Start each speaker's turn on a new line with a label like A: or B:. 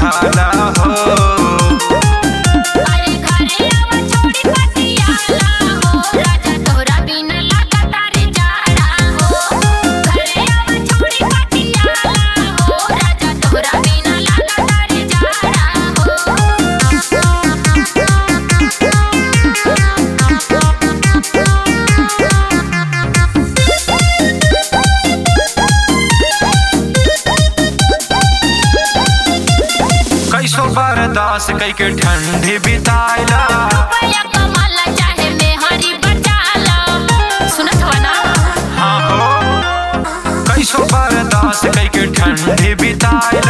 A: बुझाला हो
B: अरे घरे आवा छोड़ी पटियाला हो राजा तोहरा बिना लागता रे जाड़ा हो घरे आवा छोड़ी पटियाला हो राजा तोहरा बिना लागता रे जाड़ा
A: कैसो बर्दाश्त कई के ठंडी बिताइला
B: रुपया कमाला चाहे में हरी बचाला सुनत हो ना
A: हाँ हो कैसो बर्दाश्त कई के ठंडी बिताइला